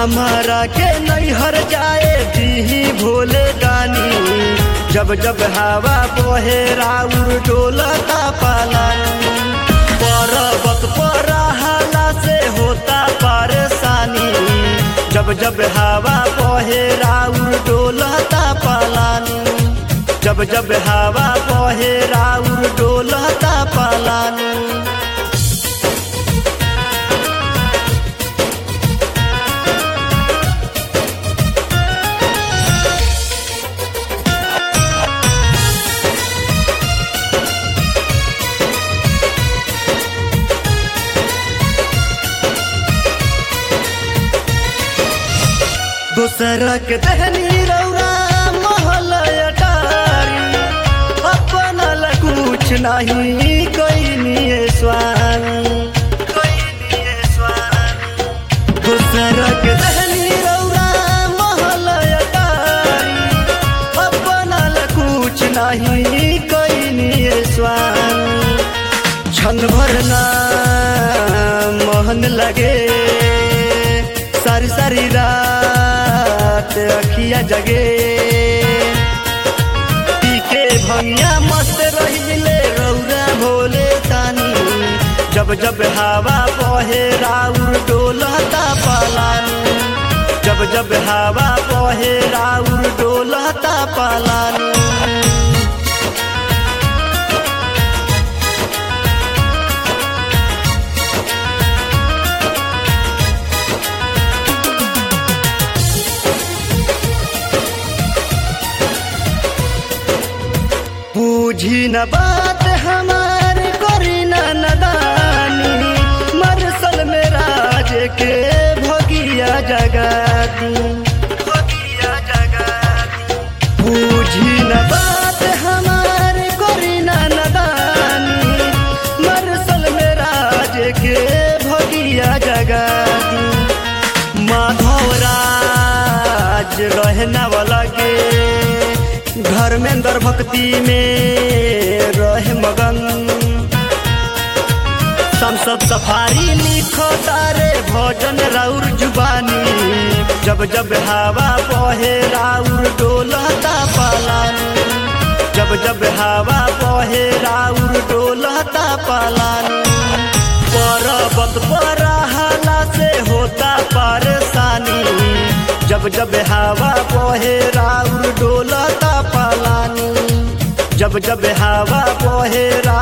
हमारा के नैहर जाए दीही भोले दानी जब जब हवा बहे राउर डोलता पालानी पर्वत पर हाला से होता परेशानी जब जब हवा बहे राउर डोलता पालानी जब जब हवा बहे राउर डोलता पालानी दूसरा के दहनी रौरा महल अटारी अपना ला कुछ नहीं कोई निये स्वामी दूसरा के दहनी रौरा महल अटारी अपना ला कुछ नहीं कोई निये स्वामी क्षण भर ना मोहन लगे सारी सारी रात अखिया जगे पीके भंगिया मस्त रहिले रौरा भोले तानी जब जब हवा बहे राउर डोलता पालानी जब जब हवा बहे राउर डोलता पालानी बूझी न बात हमार करी न नदानी मरसल में राज के भोगिया जगाती बूझी न बात हमार करी न नदानी मरसल में राज के भोगिया जगाती माधव राज रहना वाला के घर में अंदर भक्ति में रहे मगन संसद सफारी लिखो तारे भोजन राउर जुबानी जब जब हवा बहे राउर डोलता पालानी जब जब हवा बहे राउर डोलता पालानी पर्वत पर हाला से होता परेशानी जब जब हवा बहे राउर डोलता पालानी जब जब हवा बहे